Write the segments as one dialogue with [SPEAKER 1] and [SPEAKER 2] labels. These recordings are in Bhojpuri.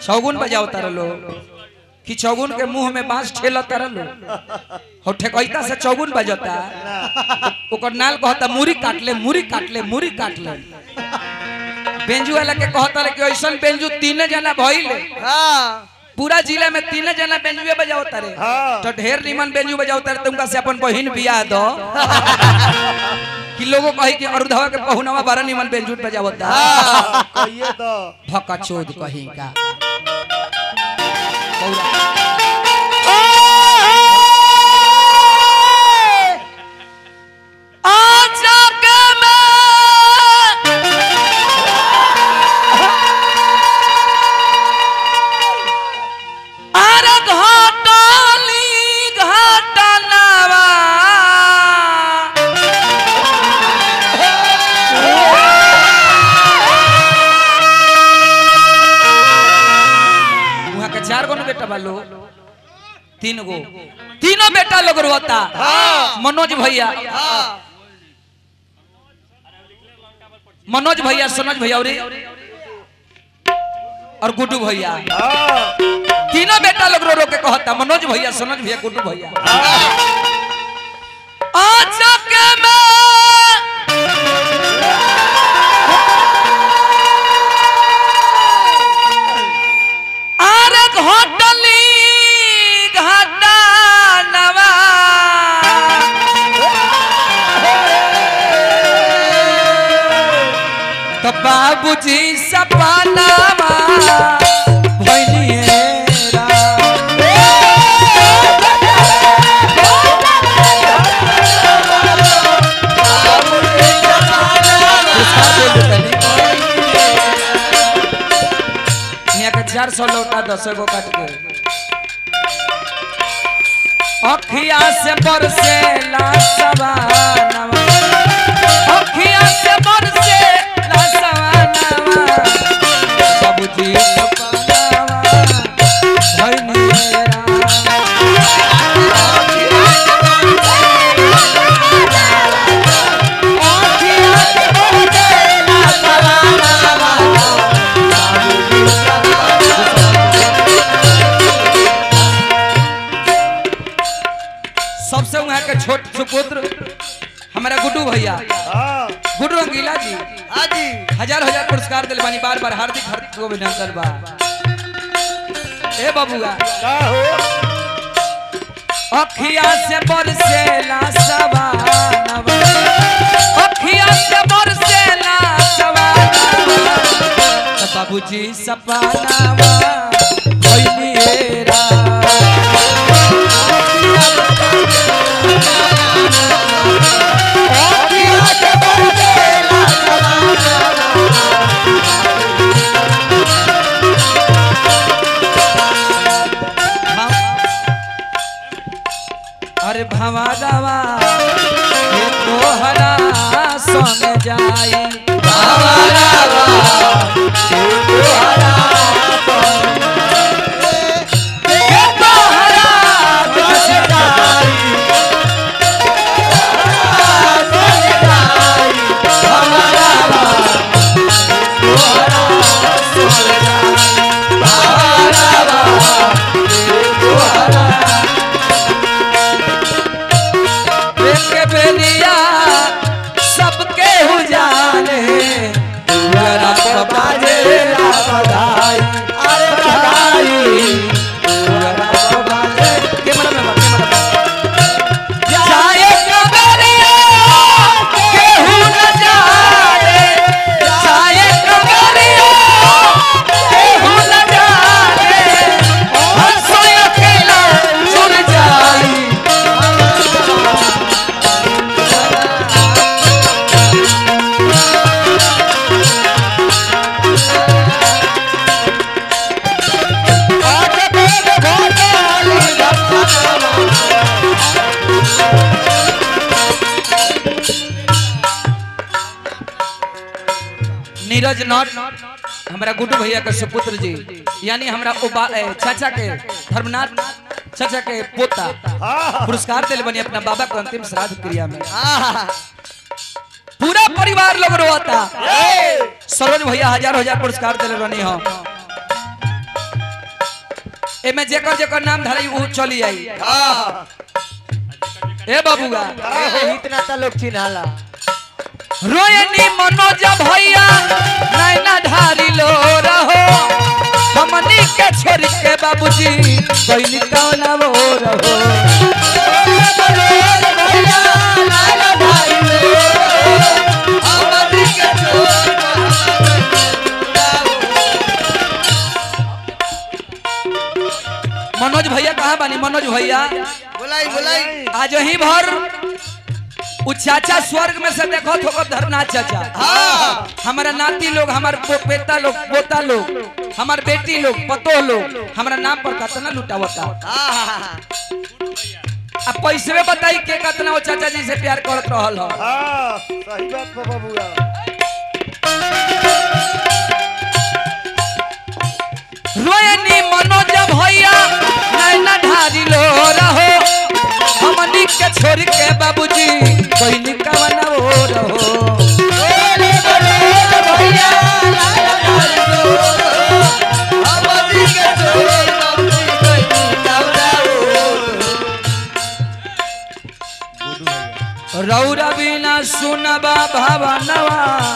[SPEAKER 1] चौगुन बजाओ तार लो कि चौगुन के मुंह में बांस ठेल तार लो हो ठेकैता से चौगुन बजता ओकर नाल कहता मुरी काट ले मुरी काट ले मुरी काट ले बेंजू वाला के कहता रे कि ऐसन बेंजू तीन जना भइले
[SPEAKER 2] हाँ
[SPEAKER 1] पूरा जिला में तीन जना बेंजुए बजाओ तारे
[SPEAKER 3] हाँ।
[SPEAKER 1] तो ढेर निमन बेंजू बजाओ तारे तुमका से अपन बहिन बियाह दो कि लोगों कही कि अरुधवा के पहुनवा बारह निमन बेंजू बजावता
[SPEAKER 3] हाँ, कहिए तो
[SPEAKER 1] भका चोद कहीं का आजा के मैं अरे घाटाली घाटनवा वहाँ के चार गो न बेटा बालो तीन गो तीनों बेटा लोग रोता मनोज भैया मनोज भैया सनोज भैया और और गुड्डू भैया
[SPEAKER 3] हाँ,
[SPEAKER 1] तीनों बेटा लोग रो रो के कहता मनोज भैया सनोज भैया गुड्डू भैया आजा के मैं अरे घोटली घाटा नवा तो बाबूजी सपनावा भइनिएरा यहाँ के चार सौ लौटा दस गो काट के अखिया से बरसे ला सवानवा अखिया से बरसे ला सवानवा बाबूजी सपनावा भइनिएरा सबसे वहाँ के छोट सुपुत्र हमारा गुड्डू भैया
[SPEAKER 3] हाँ,
[SPEAKER 1] गुड्डू रंगीला जी
[SPEAKER 2] हाँ जी
[SPEAKER 1] हजार हजार पुरस्कार दिल बानी बार बार हार्दिक हार्दिक अभिनंदन बा ए बबुआ
[SPEAKER 3] का हो
[SPEAKER 1] अखिया से बरसेला सवानवा अखिया से बरसेला सवानवा तो बाबूजी सपनावा भइनिएरा अरे भवारवा ये तोहरा संग जाई भवारवा ये तोहरा ये तोहरा संग जाई भवारवा तोहरा संग जाई भवारवा ये तोहरा एक बेलिया सबके उजाले मेरा बाजे बधाई अरे बधाई मेरा बाजे के मन में के मन में जाए कबरिया केहू न जाए जाए कबरिया केहू न जाए हंसो अकेला छुड़ जाई नीरज नॉट हमारा गुड्डू भैया के सुपुत्र जी यानी हमारा उबा ए, चाचा के धर्मनाथ चाचा के पोता
[SPEAKER 3] हाँ,
[SPEAKER 1] पुरस्कार दिल बनी अपना बाबा को अंतिम श्राद्ध क्रिया में
[SPEAKER 2] हाँ
[SPEAKER 1] पूरा परिवार लोग रोता सरोज भैया हजार हजार पुरस्कार दिल बनी हो एमे जेकर जेकर नाम धरई ऊ चली आई
[SPEAKER 3] हाँ
[SPEAKER 1] ए बबुआ
[SPEAKER 2] इतना ता लोग चिन्हाला
[SPEAKER 1] रोयनी मनोज भैया नैना ढारी लो रहो हमनी के छोड़ के बाबूजी कोई कौन वो रहो मनोज भैया कहाँ बानी मनोज भैया
[SPEAKER 2] बुलाई बुलाई
[SPEAKER 1] आज ही भर उ चाचा स्वर्ग में से देखो थोको धरना चाचा
[SPEAKER 3] हाँ
[SPEAKER 1] हमारा नाती लोग हमार पो- बेटा लोग पोता लोग हमार बेटी लोग पतो लोग हमारा नाम पर कतना लुटावता अब पैसे बताई के कतना वो चाचा जी से प्यार करत रहल हो
[SPEAKER 3] हाँ सही बात बा बबुआ
[SPEAKER 1] रोयनी मनोज भैया नैना ढारी लो रहो हमनी के छोड़ के बाबूजी कोई निकवन वो रहो रौरा बिना सुनबा भवनवा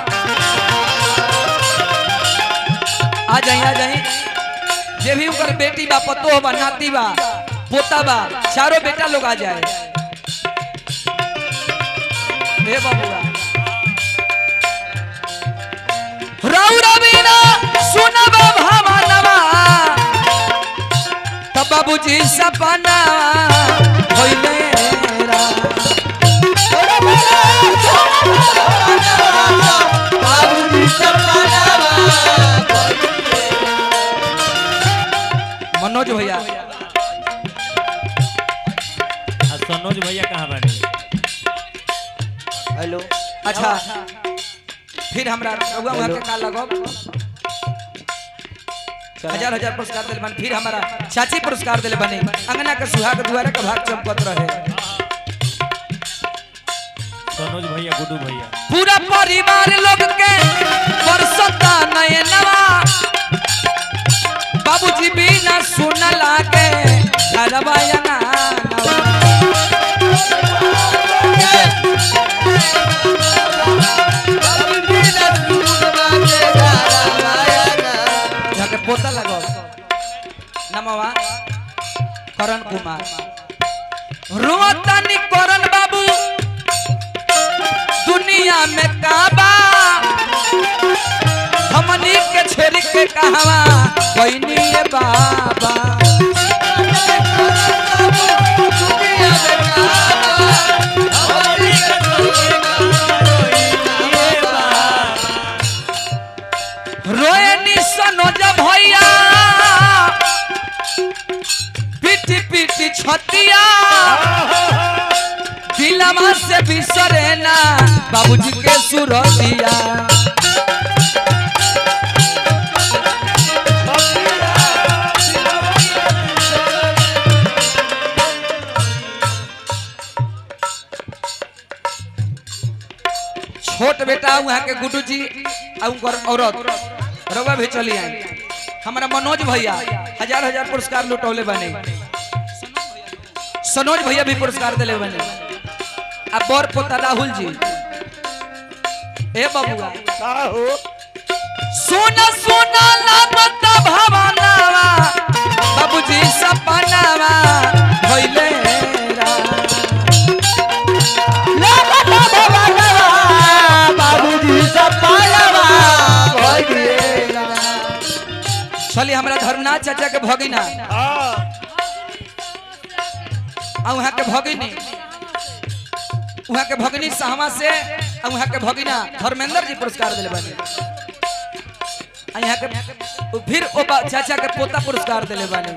[SPEAKER 1] आ जाई आ जाई जे भी उनकर बेटी बा पतो बा नाती बा पोता बा चारों बेटा लोग आ जाए हे बबुआ रौरा बिना सुनबा भवनवा तब बाबूजी सपना होइले रा मनोज भैया
[SPEAKER 4] आ सनोज भैया कहाँ बानी
[SPEAKER 2] हेलो
[SPEAKER 1] अच्छा फिर हमरा रउआ वहाँ के का लगब हजार हजार पुरस्कार दिले बन फिर हमारा चाची पुरस्कार दिले बने अंगना के सुहाग दुआरे के भाग चमकत रहे
[SPEAKER 4] सनोज भैया गुड्डू भैया
[SPEAKER 1] पूरा परिवार लोग के बरसता नयनवा बाबूजी बिना सुन लागे घरवा अंगनवा यहाँ के पोता लगो नमवा करण कुमार रोतानी करण बाबू दुनिया में काबा हमनी के छोरी के कहवा कोई नहीं है बाबा रोए सनोज भैया पीटी पीटी छतिया दिलमा से बिसरे ना बाबूजी के सुरतिया छोट बेटा वहाँ के गुड्डू जी और उनकर औरत रउआ भी चली आई हमारा मनोज भैया हजार हजार पुरस्कार लुटौले बने सनोज भैया भी पुरस्कार दिले बने अब बौर पोता राहुल जी ए बबुआ
[SPEAKER 3] का हो
[SPEAKER 1] सोना सोना लागत भवनावा बाबूजी सपनावा भइले रा लागत भवनावा बाबूजी सपनावा भइले रा चली हमरा धर्मनाथ चाचा के भगिना
[SPEAKER 3] हाँ
[SPEAKER 1] आ वहाँ के भगिनी वहाँ के भगिनी सहमा से आ वहाँ के भगिना धर्मेंद्र जी पुरस्कार दिले बने आ यहाँ के फिर ओ बा- चाचा के पोता पुरस्कार दिले बने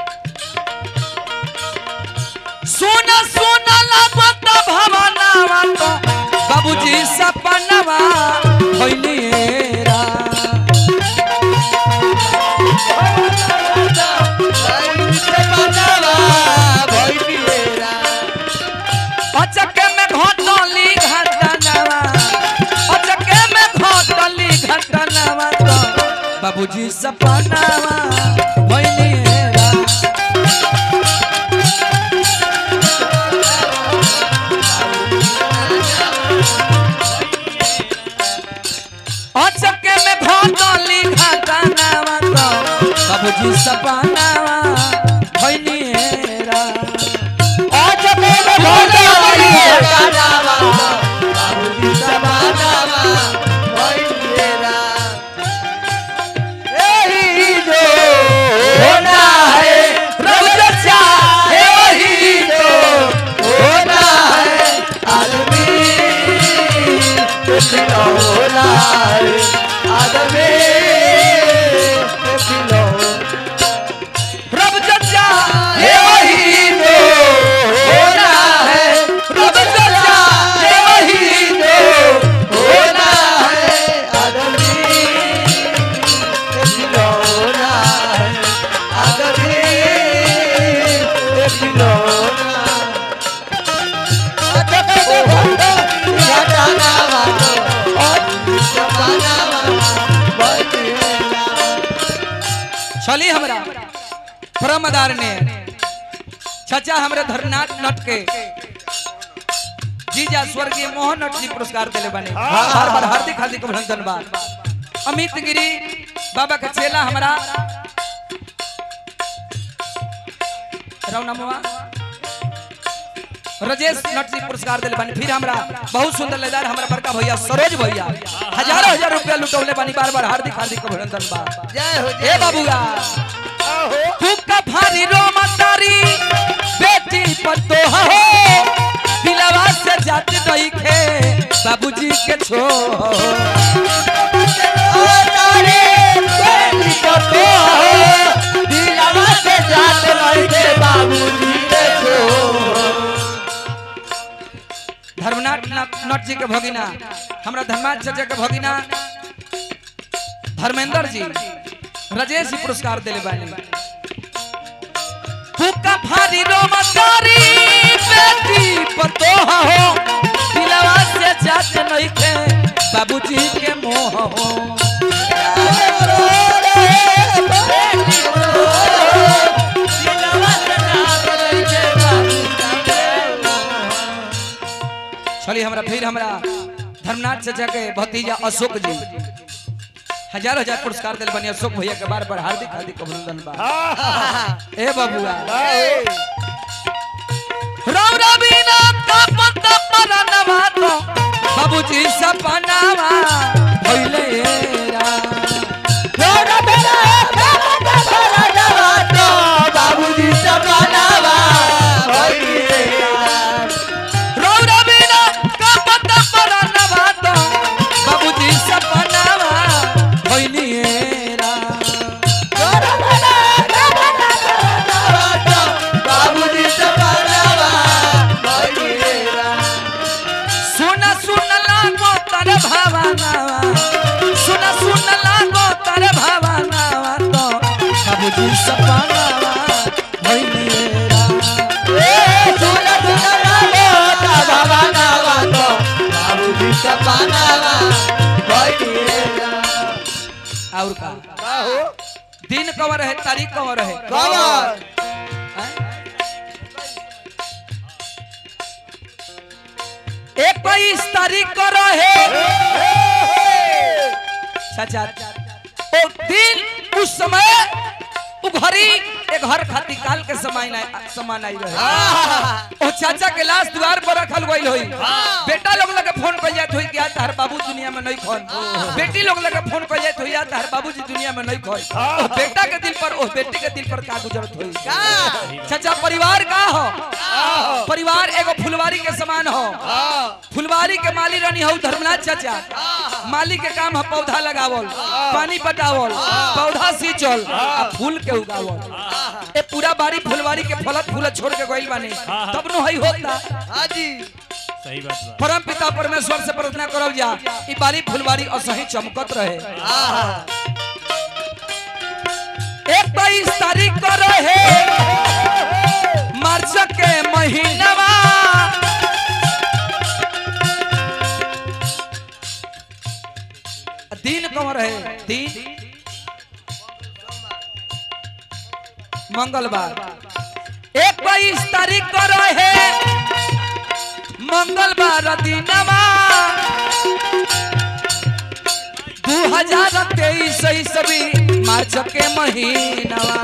[SPEAKER 1] सोना सोना लागत भवनावा तो बाबूजी सपनावा होइली रा अचके में घटली घटनावा अचके में घटली घटनावा तो बाबूजी सपनावा भइली रा बाबूजी सपनावा भैनिएरा
[SPEAKER 2] होना है
[SPEAKER 1] रब जच्चा
[SPEAKER 2] है वही तो होना है आदमी खिलौना है आदमी खिलौना
[SPEAKER 1] रब जच्चा
[SPEAKER 2] है वही तो होना है रब सच्चा है वही तो होना है आदमी खिलौना है आदमी खिलौना
[SPEAKER 1] चली हमरा परमदार ने छचा हमरे धरनाथ नट के जीजा स्वर्गीय मोहन नट जी पुरस्कार दिले बने बार बार हार्दिक हार्दिक अभिनंदन बा अमित गिरी बाबा का चेला हमरा रौनमुआ रजेश नट जी पुरस्कार दिले बानी फिर हमरा बहुत सुंदर लेदार हमरा बड़का भैया सरोज भैया हजारों हजार रुपया लुटौले बानी बार बार हार्दिक हार्दिक अभिनंदन बा
[SPEAKER 2] जय हो
[SPEAKER 1] ए बाबूगा हुक्का भारी रोमतारी बेटी पतो हो दिलवा से जात दई खे बाबूजी के छो धर्मनाथ नट नट जी के भगिना हमरा धर्माथ चाचा के भगिना धर्मेंद्र जी राजेश जी पुरस्कार दिले बानी हुक्का भारी रोमतारी बेटी पतो हो दिलवा से जात नहीं खे बाबूजी के मोह हो चलिए हमरा फिर हमरा धर्मनाथ चाचा के भतीजा अशोक जी हजार हजार पुरस्कार दिल बनी अशोक भैया के बार बार हार्दिक हार्दिक अभिनंदन बा ए बबुआ राम रवीना का पत्ता पर नवातो बाबूजी सपनावा भइले रा
[SPEAKER 2] बाबूजी सपनावा
[SPEAKER 1] राम रवीना का पत्ता पर नवातो बाबूजी सपनावा भइले रा
[SPEAKER 2] बाबूजी सपनावा
[SPEAKER 1] सुन सुन लागो तर भावनावा सुन सुन लागो तर भावनावा तो बाबूजी सपनावा भइले रा और का दिन कवर है तारीख कवर है इक्कीस तारीख को रहे सचा ओ दिन उस समय उ घड़ी एक घर खाती काल के समय ना समान आई रहे ओ चाचा के लाश द्वार पर रखल गइल होई बेटा लोग लगे फोन कर जात होई कि आ तार बाबू दुनिया में नहीं खोन बेटी लोग लगे फोन कर जात होई आ तार बाबूजी दुनिया में नहीं खोई ओ बेटा के दिल पर ओ बेटी के दिल पर का गुजरत होई चाचा परिवार का हो परिवार एगो फुलवारी के समान हो फुलवारी के माली रानी हो धर्मनाथ चाचा माली के काम है पौधा लगावल पानी पटावल पौधा सींचल आ फूल के उगावल ए पूरा बारी फुलवारी के फलत फूलत छोड़ के गइल बानी तब नु हई होता
[SPEAKER 4] सही बात बा
[SPEAKER 1] परम पिता परमेश्वर से प्रार्थना करब जा ई बारी फुलवारी असही चमकत रहे एक बाईस तारीख को रहे मार्च के महीनवा दिन कौन रहे दिन मंगलवार एक बाईस तारीख को रहे मंगलवार दिनवा दू हजार तेईस ईस्वी मार्च के महीनावा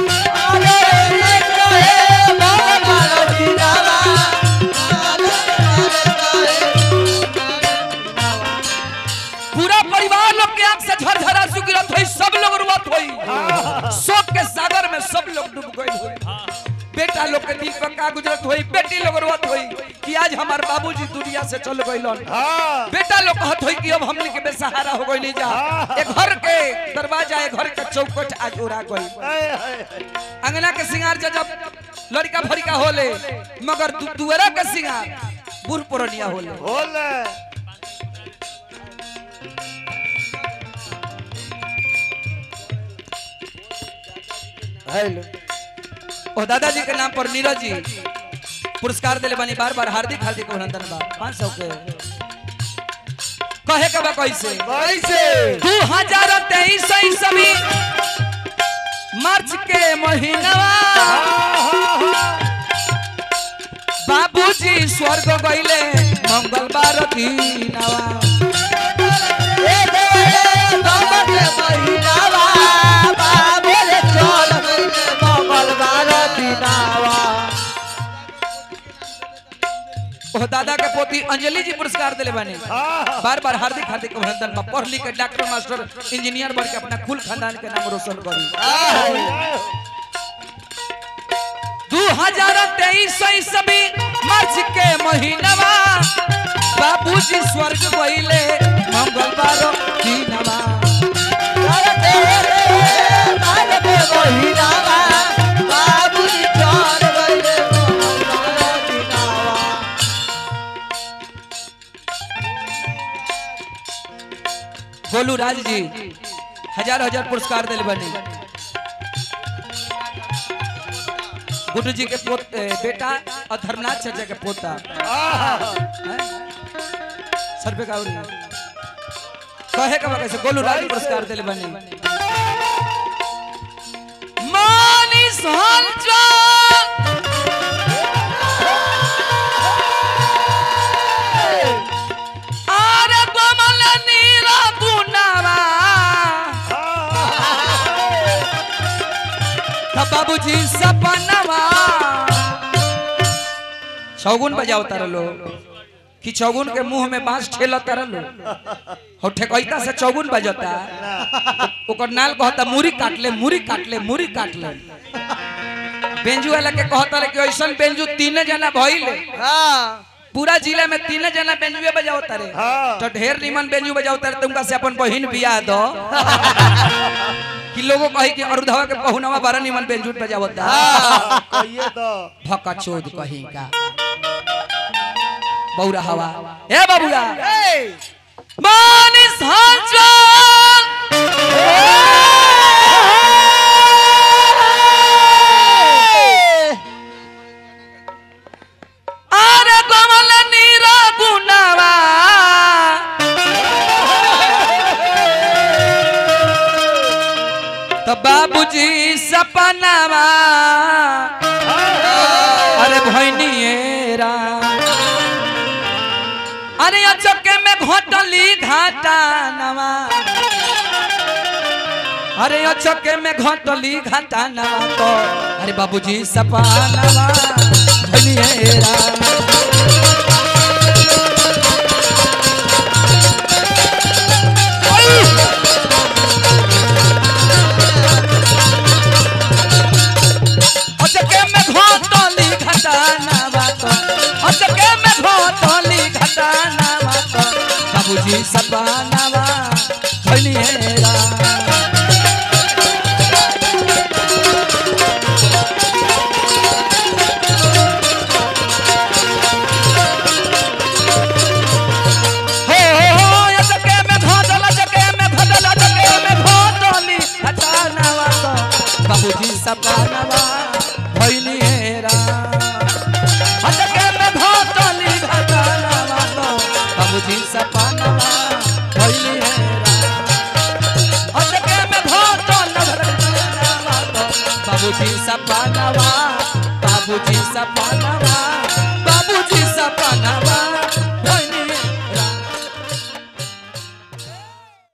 [SPEAKER 1] पूरा परिवार लोग के आंख से झरझरा सुगिरत हुई सब लोग रुआत हुई शोक के सागर में सब लोग डूब गए हुई बेटा लोग के दिल पर का गुजरत हुई बेटी लोग रुआत हुई कि आज हमार बाबूजी दुनिया से चल गए
[SPEAKER 3] हाँ
[SPEAKER 1] बेटा लोग कहत हुई कि अब हमने के बेसहारा हो गई जा एक घर के दरवाजा एक घर के चौकट आज उड़ा गई
[SPEAKER 3] हाय, हाय, हाय।
[SPEAKER 1] अंगना के सिंगार जब जब लड़का फरिका होले मगर तू दुअरा के सिंगार बूढ़ पुरनिया होले
[SPEAKER 3] बोल
[SPEAKER 2] हेलो
[SPEAKER 1] और दादाजी के नाम पर नीरज जी पुरस्कार दिले बानी बार बार हार्दिक हार्दिक अभिनंदन बा पाँच सौ के कहे के बा कैसे
[SPEAKER 3] कैसे
[SPEAKER 1] दू हजार तेईस ईस्वी मार्च के महीनवा बाबूजी स्वर्ग गईले मंगलवार दिनवा ओ दादा के पोती अंजलि जी पुरस्कार दिले बानी बार बार हार्दिक हार्दिक अभिनंदन बा पढ़ लिख के डॉक्टर मास्टर इंजीनियर बन के अपना कुल खानदान के नाम रोशन करी दू हजार तेईस ईस्वी मार्च के महीनवा बाबूजी स्वर्ग गईले मंगलवार दिनवा गोलू राज जी हजार हजार पुरस्कार दिले बनी गुड्डू जी के पोत ए, बेटा और धर्मनाथ चर्चा के पोता हैं? सर पे काउरी कहे का कैसे गोलू राज जी पुरस्कार दिले बनी मानिस हंचा आरे कमल नीरा गुनावा था बाबूजी सपनवा चौगुन बजाओ तार लो कि चौगुन के मुंह में बांस ठेल तार लो हो ठेकैता से चौगुन बजता ओकर नाल कहता मुरी काट ले मुरी काट ले मुरी काट ले बेंजू वाला के कहता रे कि ऐसन बेंजू तीन जना भइले पूरा जिला में तीन जना बेंजुए बजाओ तारे
[SPEAKER 3] हाँ।
[SPEAKER 1] तो ढेर निमन बेंजू बजाओ तारे तुमका से अपन बहिन बियाह दो कि लोगो कही कि अरुधवा के पहुनवा बड़ा निमन बेंजू बजावता
[SPEAKER 3] कहिए तो
[SPEAKER 1] भका चोद कहीं का बौरा हवा ए बाबूरा मानिस अरे कमल नीरा गुनावा तो बाबूजी सपनावा अरे भैनिएरा अरे अचके में घोटली घाटा नवा अरे अचके में घोटली घाटा नवा तो अरे बाबूजी सपनावा भैनिएरा अचके में घोटली घटाना बात अचके में घोटली घटाना बात बाबूजी सपनावा भनिएरा हो हो हो अचके में घोटल अचके में घोटल अचके में घोटली घटाना बात बाबूजी सपनावा भनिएरा अटके में घोटली घटाना बातो बाबूजी सपनावा भइली हेरा अटके में घोटल घटाना बातो बाबूजी सपनावा बाबूजी सपनावा